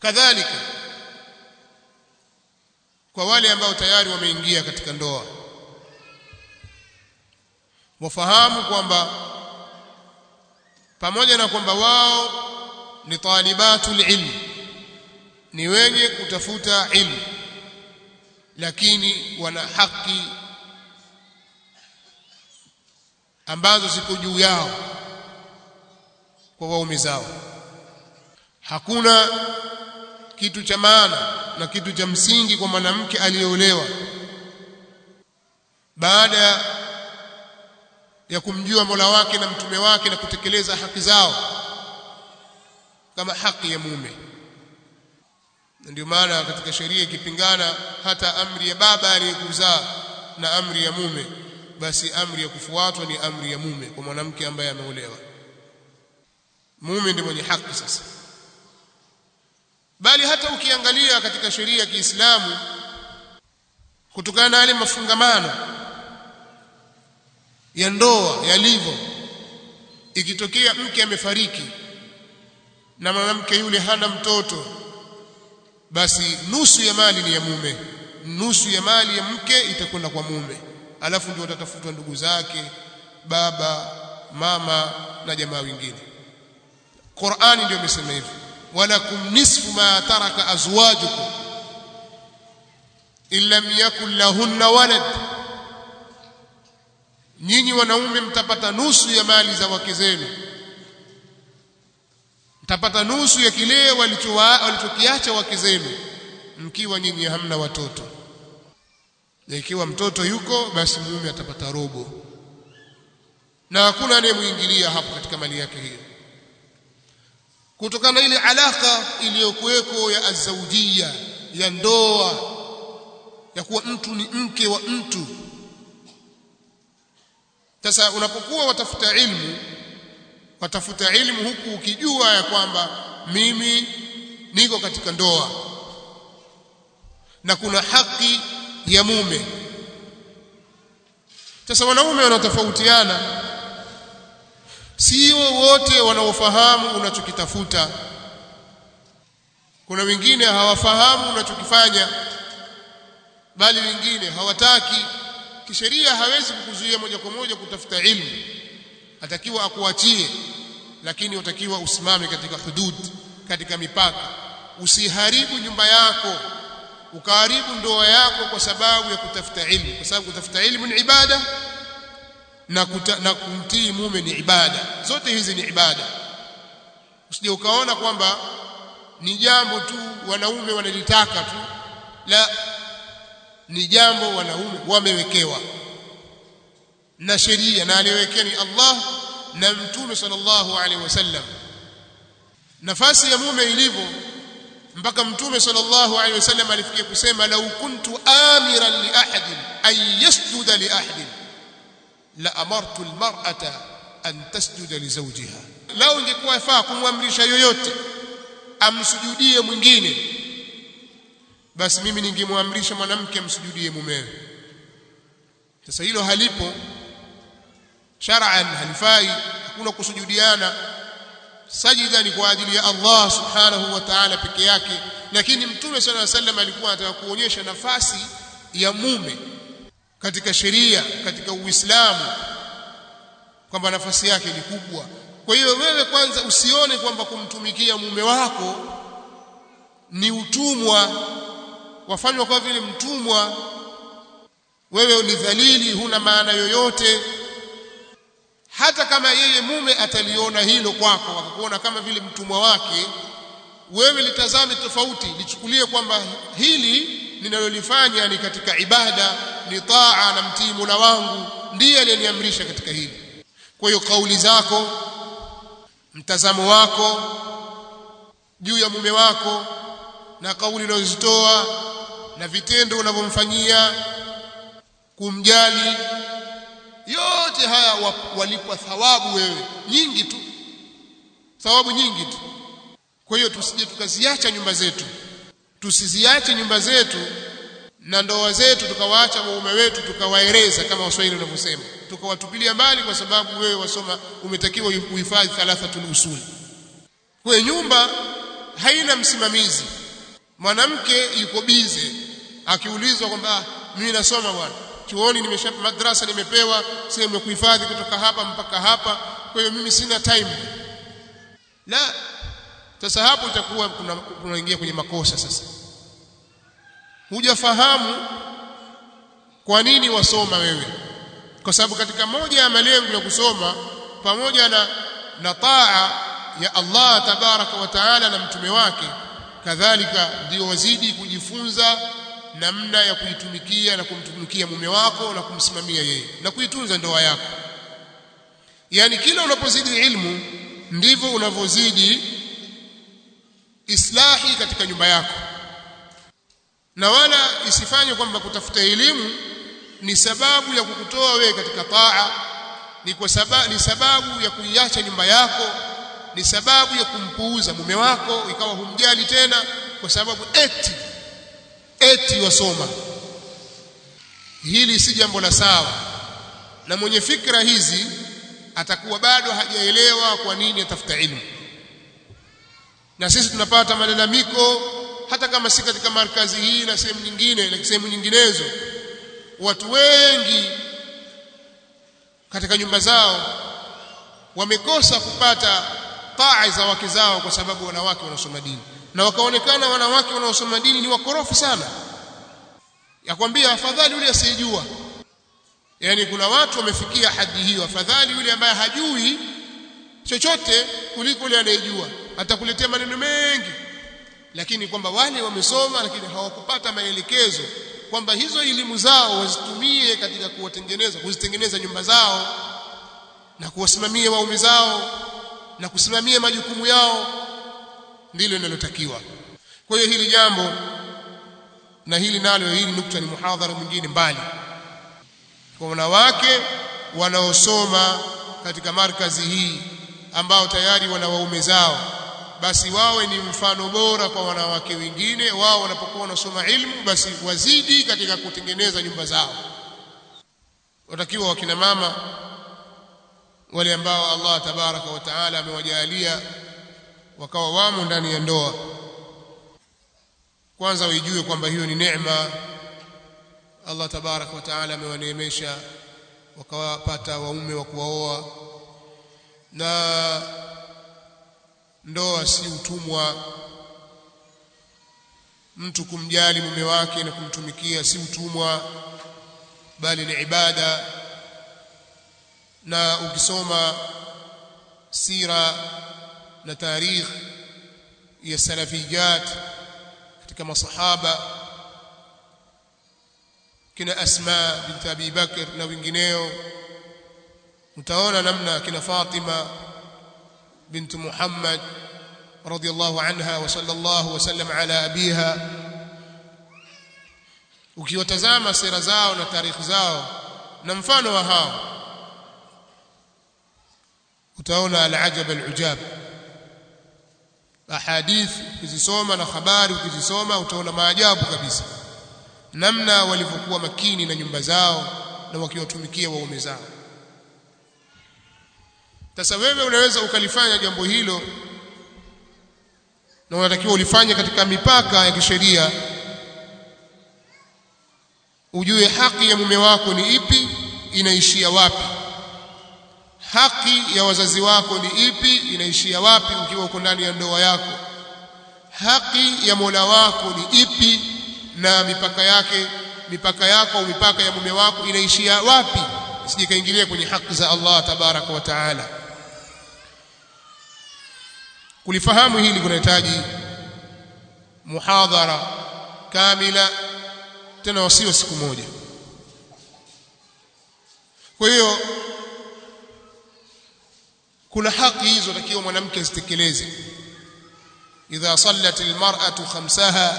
kadhalika kwa wale ambao tayari wameingia katika ndoa wafahamu kwamba pamoja na kwamba wao ni talibatul ilm ni wenye kutafuta ilmu lakini wana haki ambazo ziko juu yao kwa waume zao hakuna kitu cha maana na kitu cha msingi kwa mwanamke aliyeolewa baada ya kumjua Mola wake na mtume wake na kutekeleza haki zao kama haki ya mume ndio maana katika sheria ikipingana hata amri ya baba aliyekuzaa na amri ya mume basi amri ya kufuatwa ni amri ya mume kwa mwanamke ambaye ameolewa mume ndiye mwenye haki sasa bali hata ukiangalia katika sheria ya Kiislamu kutokana na yale mafungamano ya ndoa yalivyo ikitokea mke amefariki na mwanamke yule hana mtoto basi nusu ya mali ni ya mume nusu ya mali ya mke itakwenda kwa mume alafu ndio watatafutwa ndugu zake baba mama na jamaa wengine Qur'ani ndio imesema hivyo walakum nisfu ma taraka azwajukum illam yakul lahunna walad nyinyi wanaume mtapata nusu ya mali za wake zenu mtapata nusu ya kile walichokiacha wake zenu mkiwa nyinyi hamna watoto na ikiwa mtoto yuko basi mume atapata robo na hakuna anayemuingilia hapo katika mali yake hiyo kutokana na ile alaka iliyokuweko ya azaujia ya ndoa ya kuwa mtu ni mke wa mtu sasa unapokuwa watafuta ilmu watafuta ilmu huku ukijua ya kwamba mimi niko katika ndoa na kuna haki ya mume sasa wanaume wanatofautiana sio wote wanaofahamu unachokitafuta kuna wengine hawafahamu unachokifanya bali wengine hawataki kisheria hawezi kukuzuia moja kwa moja kutafuta ilmu atakiwa akuachie lakini utakiwa usimame katika hudud katika mipaka usiharibu nyumba yako ukaharibu ndoa yako kwa sababu ya kutafuta ilmu kwa sababu kutafuta ilmu ni ibada na, kuta, na kumtii mume ni ibada zote hizi ni ibada usije ukaona kwamba ni jambo tu wanaume wanalitaka tu la ni jambo wanaume wamewekewa na sheria na aliyowekea ni Allah na mtume sallallahu alaihi wasallam nafasi ya mume ilivyo mpaka mtume sallallahu alaihi wasallam alifikia kusema lau kuntu amiran li ahadin an yasjuda li ahadin la amartu almar'ata an tasjuda li zawjiha lau ingekuwa yafaa kumwamrisha yoyote amsujudie mwingine basi mimi ningemwamrisha mwanamke amsujudie mumewe sasa hilo halipo shar'an halifai hakuna kusujudiana sajida ni kwa ajili ya Allah subhanahu wa ta'ala peke yake lakini mtume sallallahu alaihi wasallam alikuwa anataka kuonyesha nafasi ya mume katika sheria katika uislamu kwamba nafasi yake ni kubwa kwa hiyo wewe kwanza usione kwamba kumtumikia mume wako ni utumwa wafanywa kwa vile mtumwa wewe ni dhalili huna maana yoyote hata kama yeye mume ataliona hilo kwako akakuona kama vile mtumwa wake wewe litazame tofauti lichukulie kwamba hili ninalolifanya ni katika ibada ni taa na mtii Mola wangu ndiye aliyeniamrisha katika hili kwa hiyo kauli zako mtazamo wako juu ya mume wako na kauli unazozitoa na vitendo unavyomfanyia kumjali yote haya walipwa thawabu wewe nyingi tu thawabu nyingi tu kwa hiyo tusije tukaziacha nyumba zetu tusiziache nyumba zetu na ndoa zetu tukawaacha waume wetu tukawaeleza kama waswahili wanavyosema tukawatupilia mbali kwa sababu wewe wasoma umetakiwa uhifadhi thalathatul usul kwa nyumba haina msimamizi mwanamke yuko bize akiulizwa kwamba mimi nasoma bwana chuoni nimesha madrasa nimepewa sehemu ya kuhifadhi kutoka hapa mpaka hapa kwa hiyo mimi sina time la sasa hapo itakuwa tunaingia kwenye makosa sasa hujafahamu kwa nini wasoma wewe kwa sababu katika moja ya malengo ya kusoma pamoja na na taa ya Allah tabaraka wa taala na mtume wake kadhalika ndio wazidi kujifunza namna ya kuitumikia na kumtumikia mume wako na kumsimamia yeye na kuitunza ndoa yako yani kila unapozidi ilmu ndivyo unavyozidi islahi katika nyumba yako na wala isifanye kwamba kutafuta elimu ni sababu ya kukutoa wewe katika taa ni kwa sababu ni sababu ya kuiacha nyumba yako ni sababu ya kumpuuza mume wako ikawa humjali tena kwa sababu eti eti wasoma hili si jambo la sawa na mwenye fikra hizi atakuwa bado hajaelewa kwa nini atafuta ilmu na sisi tunapata malalamiko hata kama si katika markazi hii na sehemu nyingine na sehemu nyinginezo watu wengi katika nyumba zao wamekosa kupata taa za wake zao kwa sababu wanawake wanasoma dini na wakaonekana wanawake wanaosoma dini ni wakorofi sana yakwambia afadhali yule asiyejua yani kuna watu wamefikia hadi hiyo afadhali yule ambaye hajui chochote kuliko yule anayejua atakuletea maneno mengi lakini kwamba wale wamesoma lakini hawakupata maelekezo kwamba hizo elimu zao wazitumie katika kuwatengeneza kuzitengeneza nyumba zao na kuwasimamia waume zao na kusimamia majukumu yao ndilo linalotakiwa kwa hiyo hili jambo na hili nalo hili nukta ni muhadhara mwingine mbali kwa wanawake wanaosoma katika markazi hii ambao tayari wana waume zao basi wawe ni mfano bora kwa wanawake wengine wao wanapokuwa wanasoma ilmu basi wazidi katika kutengeneza nyumba zao watakiwa wakina mama wale ambao Allah tabaraka wa taala amewajalia wakawa wamo ndani ya ndoa kwanza waijue kwamba hiyo ni neema Allah tabaraka wa taala amewaneemesha wakawapata waume wa kuwaoa na ndoa si utumwa mtu kumjali mume wake na kumtumikia si utumwa bali ni ibada na ukisoma sira na tarikh ya salafiyat katika masahaba kina Asma bint Abi Bakr na wengineo utaona namna kina Fatima بنت محمد رضي الله عنها وصلى الله وسلم على أبيها ukiwatazama sera zao na tarikhi zao na mfano wa hao utaona alajab alujab ahadith ukizisoma na habari ukizisoma utaona maajabu kabisa namna walivyokuwa makini na nyumba zao na wakiwatumikia waume zao sasa wewe unaweza ukalifanya jambo hilo na unatakiwa ulifanye katika mipaka ya kisheria ujue haki ya mume wako ni ipi inaishia wapi haki ya wazazi wako ni ipi inaishia wapi ukiwa uko ndani ya ndoa yako haki ya Mola wako ni ipi na mipaka yake mipaka yako au mipaka ya mume wako inaishia wapi isije kaingilia kwenye haki za Allah tabaraka wa taala kulifahamu hili kunahitaji muhadhara kamila tena wasio siku moja kwa hiyo kuna haki hizo takiwa mwanamke azitekeleze idha sallat almar'atu khamsaha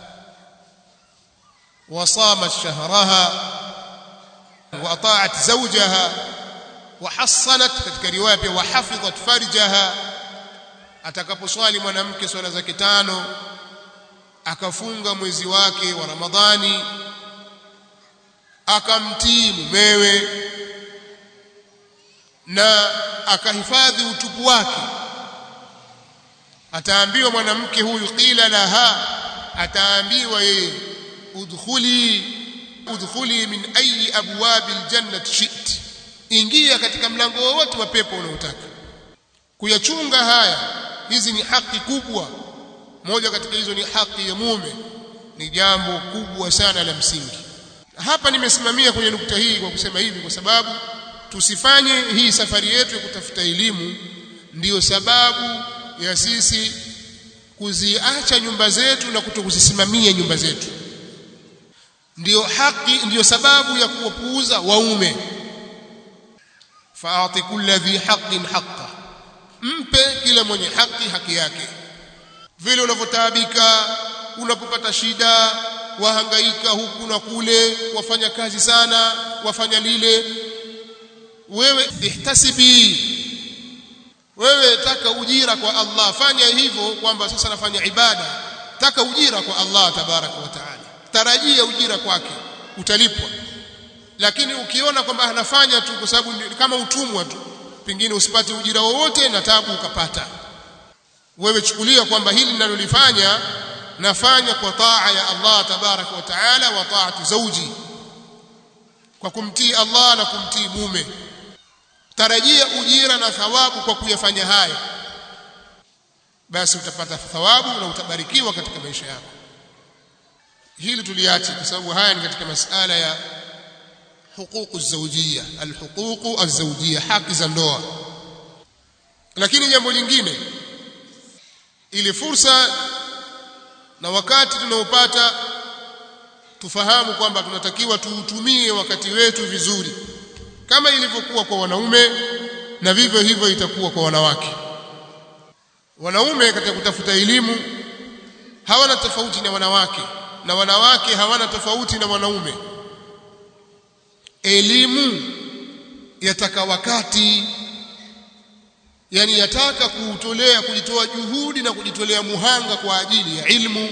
wa samat shahraha wa ata'at zawjaha wa hassanat katika riwaya pia wa hafidhat farjaha atakaposwali mwanamke swala zake tano akafunga mwezi wake wa Ramadhani akamtii mumewe na akahifadhi utupu wake ataambiwa mwanamke huyu qila laha ataambiwa yeye udkhuli udkhuli min ayi abwabi aljannati shi'ti ingia katika mlango wowote wa pepo unaotaka kuyachunga haya hizi ni haki kubwa moja katika hizo ni haki ya mume ni jambo kubwa sana la msingi hapa nimesimamia kwenye nukta hii kwa kusema hivi kwa sababu tusifanye hii safari yetu ya kutafuta elimu ndiyo sababu ya sisi kuziacha nyumba zetu na kutokuzisimamia nyumba zetu ndiyo haki ndiyo sababu ya kuwapuuza waume faati kulli dhi haqqin haqqa mpe kila mwenye haki haki yake vile unavyotaabika unapopata shida wahangaika huku na kule wafanya kazi sana wafanya lile wewe ihtasibi wewe taka ujira kwa Allah fanya hivyo kwamba sasa nafanya ibada taka ujira kwa Allah tabaraka wa taala tarajia ujira kwake utalipwa lakini ukiona kwamba anafanya tu kwa sababu kama utumwa tu pengine usipate ujira wowote na tabu ukapata wewe chukulia kwamba hili ninalolifanya nafanya kwa taa ya Allah tabaraka wa taala wa taatu zauji kwa kumtii Allah na kumtii mume tarajia ujira na thawabu kwa kuyafanya haya basi utapata thawabu na utabarikiwa katika maisha yako hili tuliache kwa sababu haya ni katika masala ya huququ zawjiyya alhuququ azawjiyya haki za ndoa lakini jambo lingine ili fursa na wakati tunaopata tufahamu kwamba tunatakiwa tuutumie wakati wetu vizuri kama ilivyokuwa kwa wanaume na vivyo hivyo itakuwa kwa wanawake wanaume katika kutafuta elimu hawana tofauti na wanawake na wanawake hawana tofauti na wanaume elimu yataka wakati yani yataka kuutolea kujitoa juhudi na kujitolea muhanga kwa ajili ya ilmu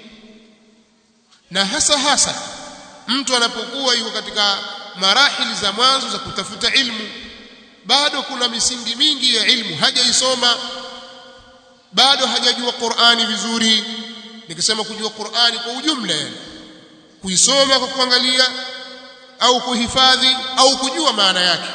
na hasa hasa mtu anapokuwa yuko katika marahili za mwanzo za kutafuta ilmu bado kuna misingi mingi ya ilmu hajaisoma bado hajajua Qur'ani vizuri nikisema kujua Qur'ani kwa ujumla yani kuisoma kwa kuangalia au kuhifadhi au kujua maana yake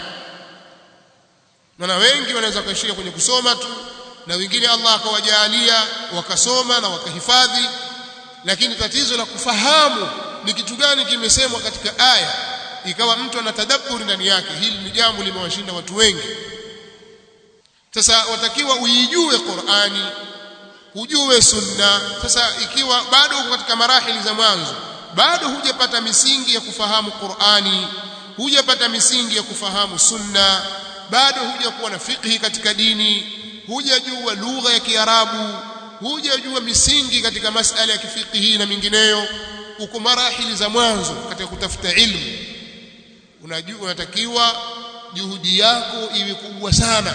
na wengi wanaweza kuishia kwenye kusoma tu na wengine Allah akawajalia wakasoma na wakahifadhi lakini tatizo la kufahamu ni kitu gani kimesemwa katika aya ikawa mtu anatadabburi ndani yake hili ni jambo limewashinda watu wengi sasa watakiwa uijue Qur'ani ujue sunna sasa ikiwa bado uko katika marahili za mwanzo bado hujapata misingi ya kufahamu Qur'ani hujapata misingi ya kufahamu sunna bado hujakuwa na fikhi katika dini hujajua lugha ya Kiarabu hujajua misingi katika masala ya kifikihi na mingineyo uko marahili za mwanzo katika kutafuta ilmu unajua unatakiwa juhudi yako iwe kubwa sana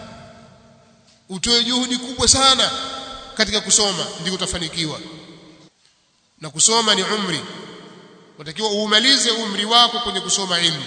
utoe juhudi kubwa sana katika kusoma ndio utafanikiwa na kusoma ni umri unatakiwa uumalize umri wako kwenye kusoma ilmu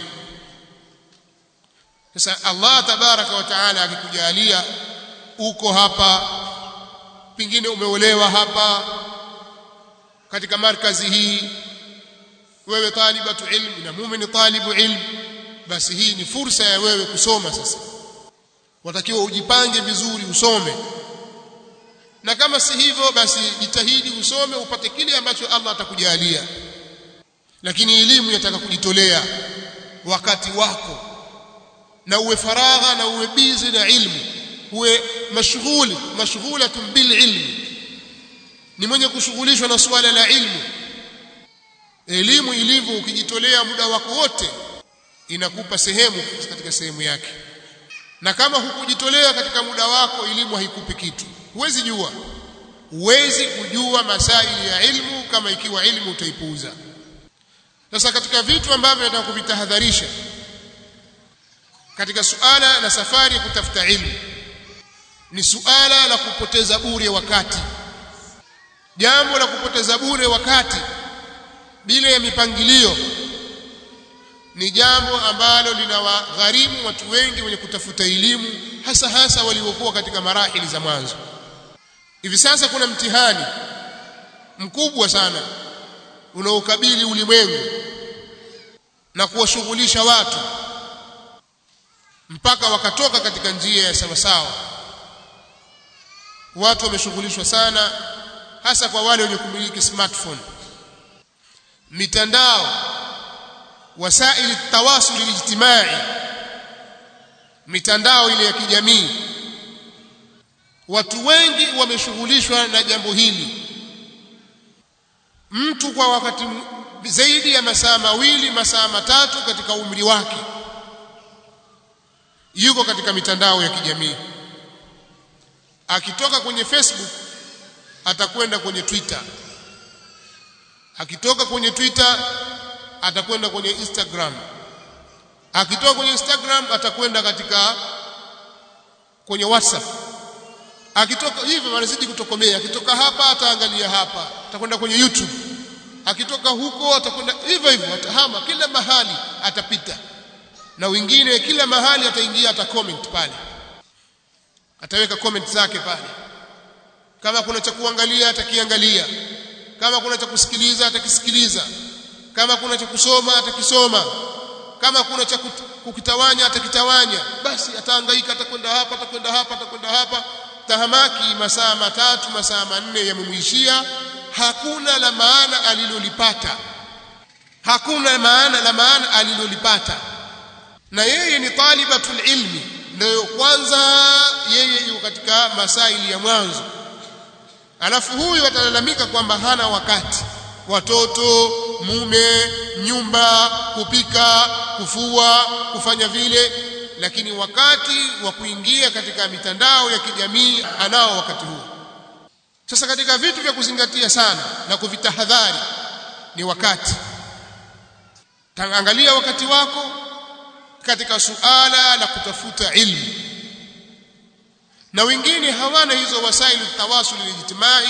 sasa Allah tabaraka wa taala akikujalia uko hapa pengine umeolewa hapa katika markazi hii wewe talibatu ilmu na mume ni talibu ilmu basi hii ni fursa ya wewe kusoma sasa watakiwa ujipange vizuri usome na kama si hivyo basi jitahidi usome upate kile ambacho Allah atakujalia lakini elimu yataka kujitolea wakati wako na uwe faragha na uwe bizi na ilmu uwe mashghuli mashghulatun bil ilmi ni mwenye kushughulishwa na suala la ilmu elimu ilivyo ukijitolea muda wako wote inakupa sehemu katika sehemu yake na kama hukujitolea katika muda wako elimu haikupi kitu huwezi jua huwezi kujua masaili ya ilmu kama ikiwa ilmu utaipuuza sasa katika vitu ambavyo nataka kuvitahadharisha katika suala na safari ya kutafuta ilmu ni suala la kupoteza bure wakati jambo la kupoteza bure wakati bila ya mipangilio ni jambo ambalo linawagharimu watu wengi wenye kutafuta elimu hasa hasa waliokuwa katika marahili za mwanzo hivi sasa kuna mtihani mkubwa sana unaokabili ulimwengu na kuwashughulisha watu mpaka wakatoka katika njia ya sawasawa watu wameshughulishwa sana hasa kwa wale wenye kumiliki smartphone mitandao wasaili tawasul ijtimai mitandao ile ya kijamii watu wengi wameshughulishwa na jambo hili mtu kwa wakati zaidi ya masaa mawili masaa matatu katika umri wake yuko katika mitandao ya kijamii akitoka kwenye Facebook atakwenda kwenye Twitter akitoka kwenye Twitter atakwenda kwenye Instagram akitoka kwenye Instagram atakwenda katika kwenye WhatsApp akitoka hivyo wanazidi kutokomea akitoka hapa ataangalia hapa atakwenda kwenye YouTube akitoka huko atakwenda hivyo hivyo atahama kila mahali atapita na wengine kila mahali ataingia ata comment pale ataweka comment zake pale kama kuna cha kuangalia atakiangalia kama kuna cha kusikiliza atakisikiliza kama kuna cha kusoma atakisoma kama kuna cha kukitawanya atakitawanya basi atahangaika atakwenda hapa atakwenda hapa atakwenda hapa tahamaki masaa matatu masaa manne yamemwishia hakuna la maana alilolipata hakuna maana la maana alilolipata na yeye ni talibatul ilmi ndio kwanza yeye yuko katika masaili ya mwanzo alafu huyu atalalamika kwamba hana wakati watoto mume nyumba kupika kufua kufanya vile lakini wakati wa kuingia katika mitandao ya kijamii anao wakati huo sasa katika vitu vya kuzingatia sana na kuvitahadhari ni wakati tangaangalia wakati wako katika suala la kutafuta ilmu na wengine hawana hizo wasailu tawasul ijtimai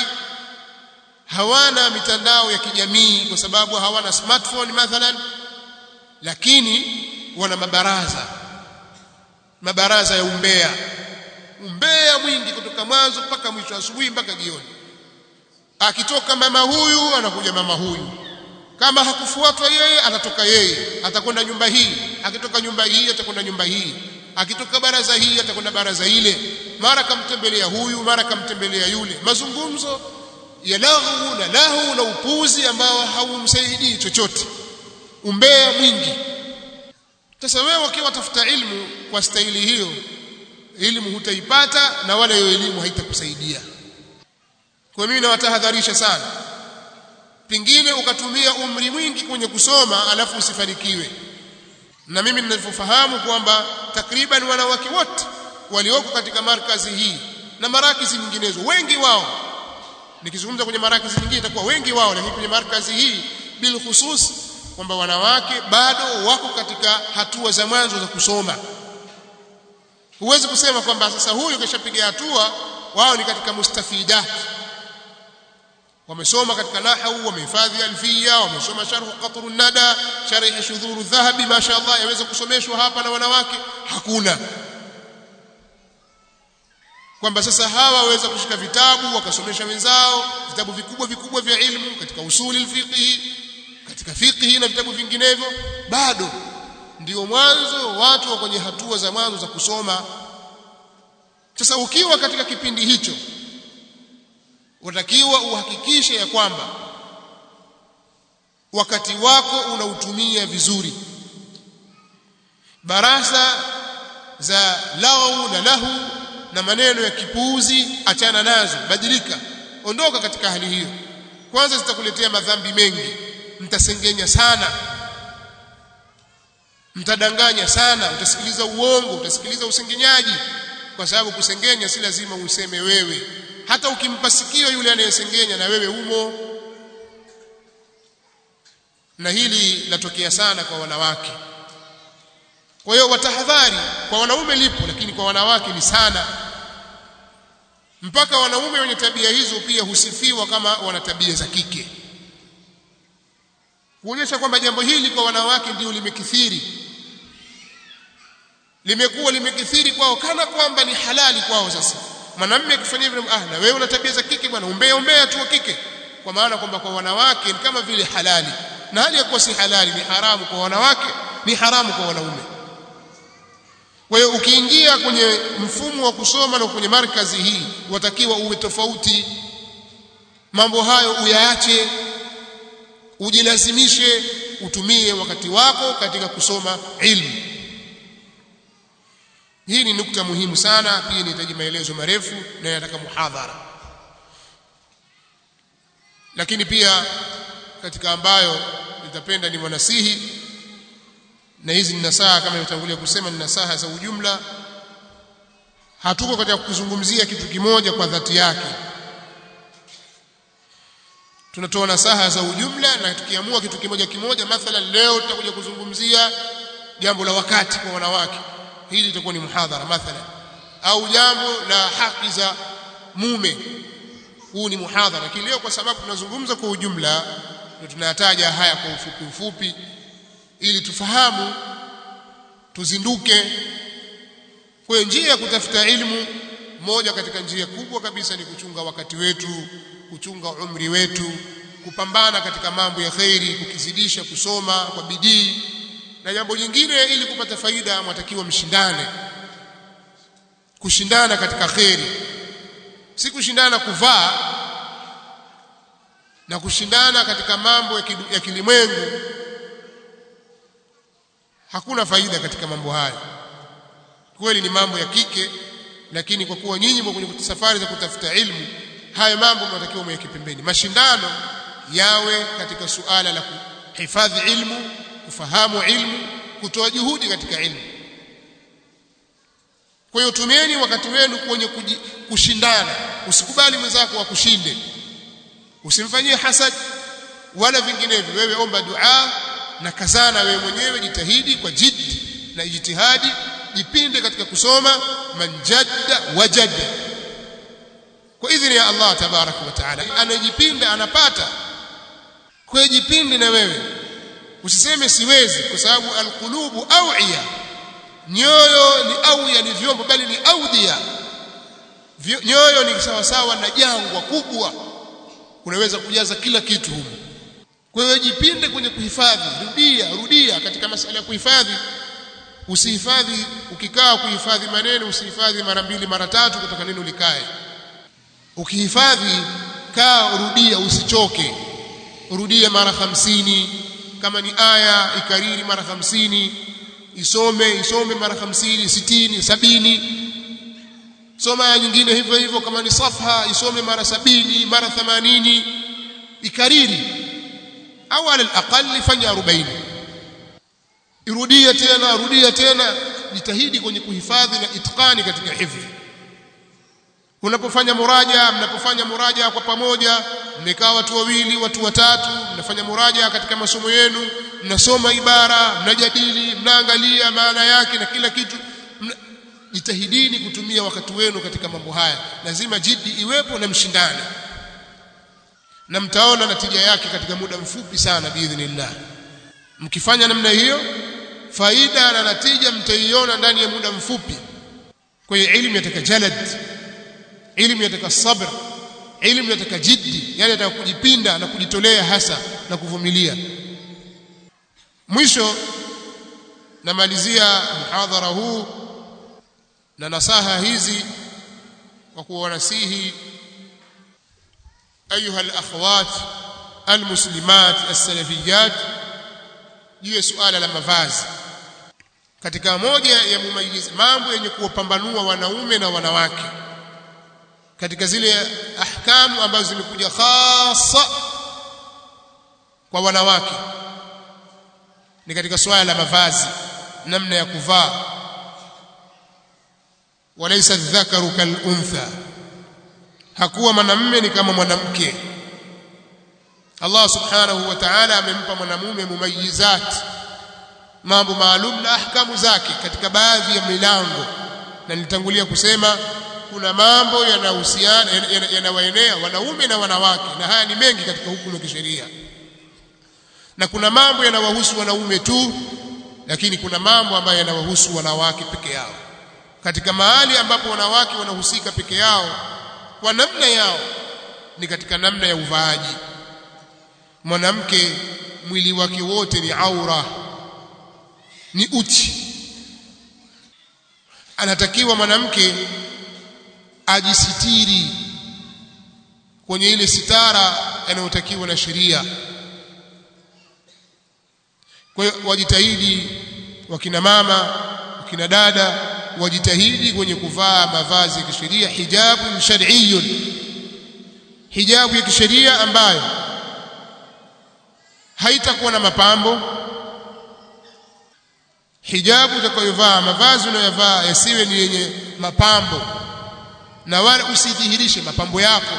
hawana mitandao ya kijamii kwa sababu hawana smartphone mathalan lakini wana mabaraza mabaraza ya umbea umbea mwingi kutoka mwanzo mpaka mwisho asubuhi mpaka jioni akitoka mama huyu anakuja mama huyu kama hakufuatwa yeye atatoka yeye atakwenda nyumba hii akitoka nyumba hii atakwenda nyumba hii akitoka baraza hii atakwenda baraza ile mara kamtembelea huyu mara kamtembelea yule mazungumzo ya lahu na lahu na upuzi ambao haumsaidii chochote umbea mwingi sasa wewe ukiwa tafuta ilmu kwa staili hiyo elimu hutaipata na wala hiyo elimu haitakusaidia kwa mimi nawatahadharisha sana pingine ukatumia umri mwingi kwenye kusoma alafu usifanikiwe na mimi ninavyofahamu kwamba takriban wanawake wote walioko katika markazi hii na marakizi nyinginezo wengi wao nikizungumza kwenye marakizi nyingine itakuwa wengi wao lakini kwenye markazi hii bil khusus kwamba wanawake bado wako katika hatua za mwanzo za kusoma huwezi kusema kwamba sasa huyu kishapiga hatua wao ni katika mustafidat wamesoma katika nahwu wamehifadhi alfia wamesoma sharh qatru nada sharh shudhuru dhahabi mashaallah yaweza kusomeshwa hapa na wanawake hakuna kwamba sasa hawa waweza kushika vitabu wakasomesha wenzao vitabu vikubwa vikubwa vya ilmu katika usuli alfiqhi katika fiqhi na vitabu vinginevyo bado ndio mwanzo watu wa kwenye hatua za mwanzo za kusoma sasa ukiwa katika kipindi hicho watakiwa uhakikishe ya kwamba wakati wako unautumia vizuri barasa za lau na lahu na maneno ya kipuuzi achana nazo badilika ondoka katika hali hiyo kwanza zitakuletea madhambi mengi mtasengenya sana mtadanganya sana utasikiliza uongo utasikiliza usengenyaji kwa sababu kusengenya si lazima useme wewe hata ukimpa sikio yule anayesengenya na wewe umo na hili latokea sana kwa wanawake kwa hiyo watahadhari kwa wanaume lipo lakini kwa wanawake ni sana mpaka wanaume wenye tabia hizo pia husifiwa kama wana tabia za kike kuonyesha kwamba jambo hili kwa wanawake ndio limekithiri limekuwa limekithiri kwao kana kwamba ni halali kwao sasa mwanamume akifanya hivyo ah na wewe una tabia za kike bwana umbea umbea tu wa kike kwa maana kwamba kwa wanawake ni kama vile halali na hali ya kuwa si halali ni haramu kwa wanawake ni haramu kwa wanaume kwa hiyo ukiingia kwenye mfumo wa kusoma na kwenye markazi hii watakiwa uwe tofauti mambo hayo uyaache ujilazimishe utumie wakati wako katika kusoma ilmu hii ni nukta muhimu sana pia inahitaji maelezo marefu na inataka muhadhara lakini pia katika ambayo nitapenda ni mwanasihi na hizi ni nasaha kama nilitangulia kusema ni nasaha za ujumla hatuko katika kuzungumzia kitu kimoja kwa dhati yake tunatoa nasaha za ujumla na tukiamua kitu kimoja kimoja mathalan leo tutakuja kuzungumzia jambo la wakati kwa wanawake hili litakuwa ni muhadhara mathalan au jambo la haki za mume huu ni muhadhara lakini leo kwa sababu tunazungumza kwa ujumla ndio tunayataja haya kwa ufupi ufupi ili tufahamu tuzinduke kwa njia ya kutafuta ilmu moja katika njia kubwa kabisa ni kuchunga wakati wetu kuchunga umri wetu kupambana katika mambo ya khairi kukizidisha kusoma kwa bidii na jambo jingine ili kupata faida mwatakiwa mshindane kushindana katika khairi si kushindana kuvaa na kushindana katika mambo ya kilimwengu hakuna faida katika mambo hayo kweli ni mambo ya kike lakini kwa kuwa nyinyi kwenye safari za kutafuta ilmu hayo mambo mnatakiwa mweke pembeni mashindano yawe katika suala la kuhifadhi ilmu kufahamu ilmu kutoa juhudi katika ilmu kwa hiyo tumieni wakati wenu kwenye kushindana usikubali mwenzako akushinde usimfanyie hasad wala vinginevyo wewe omba dua na kazana wewe mwenyewe jitahidi kwa jiddi na ijtihadi jipinde katika kusoma manjadda wajadda kwa idhini ya Allah tabaraka wa taala anajipinda anapata kwa jipinde na wewe usiseme siwezi kwa sababu alqulubu awiya nyoyo ni awiya ni vyombo bali ni audhiya nyoyo ni sawa sawa na jangwa kubwa unaweza kujaza kila kitu humo kwa hiyo jipinde kwenye kuhifadhi rudia rudia katika masala ya kuhifadhi usihifadhi ukikaa kuhifadhi maneno usihifadhi mara mbili mara tatu kutoka neno likae ukihifadhi kaa rudia usichoke rudia mara hamsini kama ni aya ikariri mara hamsini isome isome mara hamsini sitini sabini soma aya nyingine hivyo hivyo kama ni safha isome mara sabini mara themanini ikariri au ala alaqali fanya 40 irudia tena rudia tena jitahidi kwenye kuhifadhi na itqani katika hifdhi unapofanya muraja mnapofanya muraja kwa pamoja mmekaa watu wawili watu watatu mnafanya muraja katika masomo yenu mnasoma ibara mnajadili mnaangalia maana yake na kila kitu mna... jitahidini kutumia wakati wenu katika mambo haya lazima jiddi iwepo na mshindane na mtaona natija yake katika muda mfupi sana biidhnillah mkifanya namna hiyo faida na natija mtaiona ndani ya muda mfupi kwa hiyo elimu yataka jalad elimu yataka sabr elimu yataka jiddi yani yataka kujipinda na kujitolea hasa na kuvumilia mwisho namalizia muhadhara huu na nasaha hizi kwa kuwanasihi ayuha alakhawat almuslimat alsalafiyat juu ya suala la mavazi katika moja ya mumayiz mambo yenye kuwapambanua wanaume na wanawake katika zile ahkamu ambazo zimekuja hasa kwa wanawake ni katika suala la mavazi namna ya kuvaa walaysa dhakaru kal untha hakuwa mwanamume ni kama mwanamke Allah subhanahu wa ta'ala amempa mwanamume mumayizat mambo maalum na ahkamu zake katika baadhi ya milango na nilitangulia kusema kuna mambo yanahusiana yanawaenea wanaume na wanawake na haya ni mengi katika hukumu ya kisheria na kuna mambo yanawahusu wanaume tu lakini kuna mambo ambayo yanawahusu wanawake peke yao katika mahali ambapo wanawake wanahusika peke yao kwa namna yao ni katika namna ya uvaaji mwanamke mwili wake wote ni aura ni uchi anatakiwa mwanamke ajisitiri kwenye ile sitara inayotakiwa na sheria kwa hiyo wajitahidi wakina mama wakina dada wajitahidi kwenye kuvaa mavazi ya kisheria hijabu shar'iyyun hijabu ya kisheria ambayo haitakuwa na mapambo hijabu utakayovaa mavazi unayovaa yasiwe ni yenye mapambo na wala usidhihirishe mapambo yako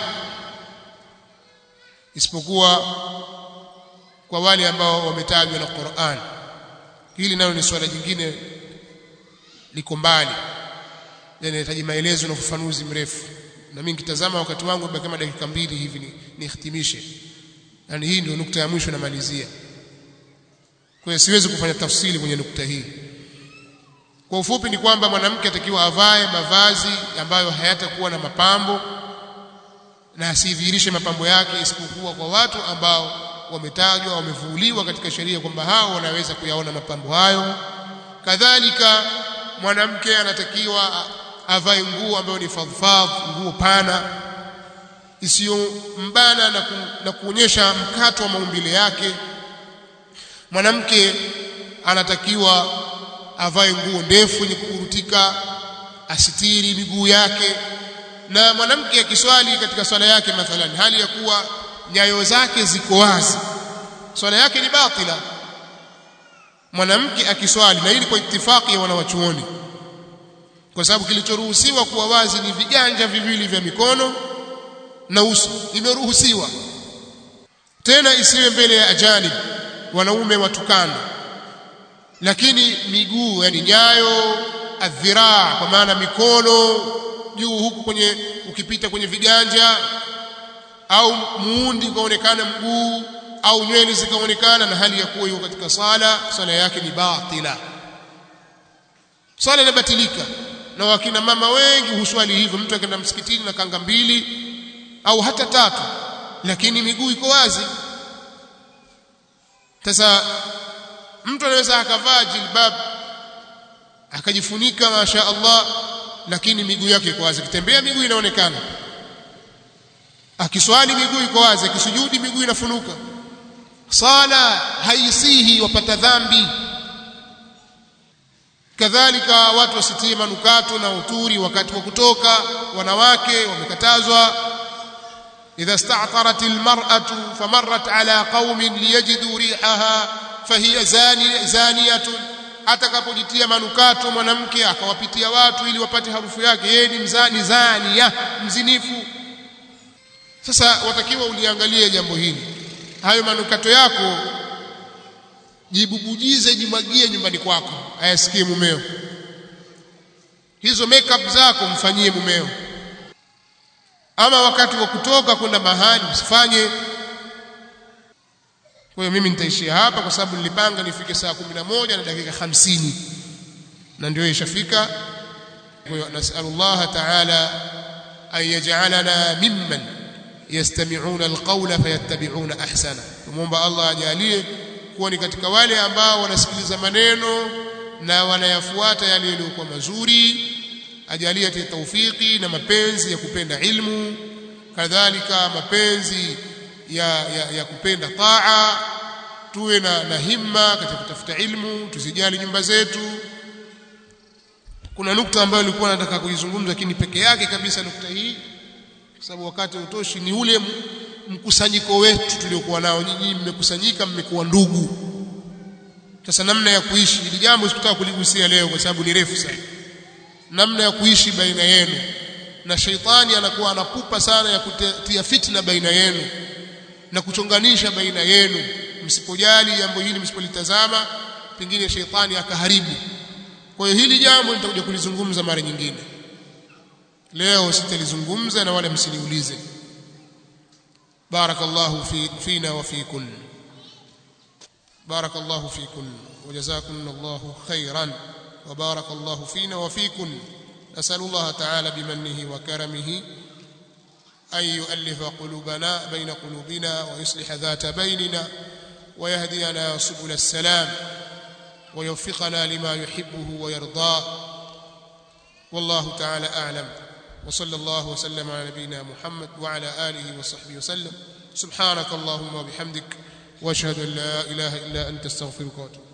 isipokuwa kwa wale ambao wametajwa na Qur'an hili nalo ni swala jingine liko mbali linahitaji maelezo na ufafanuzi mrefu na mimi nikitazama wakati wangu baki kama dakika mbili hivi nihitimishe yani hii ndio nukta ya mwisho namalizia kwa hiyo siwezi kufanya tafsiri kwenye nukta hii kwa ufupi ni kwamba mwanamke atakiwa avae mavazi ambayo hayatakuwa na mapambo na asidhihirishe mapambo yake isipokuwa kwa watu ambao wametajwa wamevuliwa katika sheria kwamba hao wanaweza kuyaona mapambo hayo kadhalika mwanamke anatakiwa avae nguo ambayo ni fadhfadh nguo pana isiyombana na, ku, na kuonyesha mkato wa maumbile yake mwanamke anatakiwa avae nguo ndefu yenye kukurutika asitiri miguu yake na mwanamke akiswali katika swala yake mathalan hali ya kuwa nyayo zake ziko wazi swala yake ni batila mwanamke akiswali na hili kwa itifaki ya wanawachuoni kwa sababu kilichoruhusiwa kuwa wazi ni viganja viwili vya mikono na uso imeruhusiwa tena isiwe mbele ya ajanib wanaume watukana lakini miguu yani nyayo adhiraa kwa maana mikono juu huku kwenye ukipita kwenye viganja au muundi ukaonekana mguu au nywele zikaonekana na hali ya kuwa yuko katika sala sala yake ni batila sala inabatilika na wakina mama wengi huswali hivyo mtu akaenda msikitini na kanga mbili au hata tatu lakini miguu iko wazi sasa mtu anaweza akavaa jilbab akajifunika masha Allah lakini miguu yake iko wazi akitembea miguu inaonekana akiswali miguu iko wazi akisujudi miguu inafunuka sala haisihi wapata dhambi kadhalika watu wasitie manukato na uturi wakati wa kutoka wanawake wamekatazwa idha sta'tarat almar'atu famarrat ala qaumin liyajidu rihaha fahiya zani zaniyatun atakapojitia manukato mwanamke akawapitia watu ili wapate harufu yake yeye ni mzani zania mzinifu sasa watakiwa uliangalie jambo hili hayo manukato yako jibubujize jimwagie nyumbani kwako ayasikie mumeo hizo makeup zako mfanyie mumeo ama wakati wa kutoka kwenda mahali usifanye kwa hiyo mimi nitaishia hapa kwa sababu nilipanga nifike saa moja na dakika hamsini na ndio ishafika kwa hiyo nasallallahu ta'ala an yaj'alana mimman yastami'una alqawla fayattabi'una ahsana tumuomba Allah ajalie kuwa ni katika wale ambao wanasikiliza maneno na wanayafuata yale yaliyokuwa mazuri ajalie tawfiki na mapenzi ya kupenda ilmu kadhalika mapenzi ya, ya, ya kupenda taa tuwe na, na himma katika kutafuta ilmu tusijali nyumba zetu kuna nukta ambayo nilikuwa nataka kuizungumza lakini peke yake kabisa nukta hii kwa sababu wakati utoshi ni ule mkusanyiko wetu tuliokuwa nao nyinyi mmekusanyika mmekuwa ndugu sasa namna ya kuishi ili jambo sikutaka kuligusia leo kwa sababu ni refu sana namna ya kuishi baina yenu na sheitani anakuwa anapupa sana ya kutia fitna baina yenu na kuchonganisha baina yenu msipojali jambo hili msipolitazama pengine sheitani akaharibu kwa hiyo hili jambo nitakuja kulizungumza mara nyingine leo sitalizungumza na wala msiniulize barakallahu fi fina wa fikun barakallahu fikun وجزاكم الله خيرا وبارك الله فينا وفيكم نسأل الله تعالى بمنه وكرمه أن يؤلف قلوبنا بين قلوبنا ويصلح ذات بيننا ويهدينا سبل السلام ويوفقنا لما يحبه ويرضاه والله تعالى أعلم وصلى الله وسلم على نبينا محمد وعلى آله وصحبه وسلم سبحانك اللهم وبحمدك واشهد ان لا اله الا انت استغفرك واتوب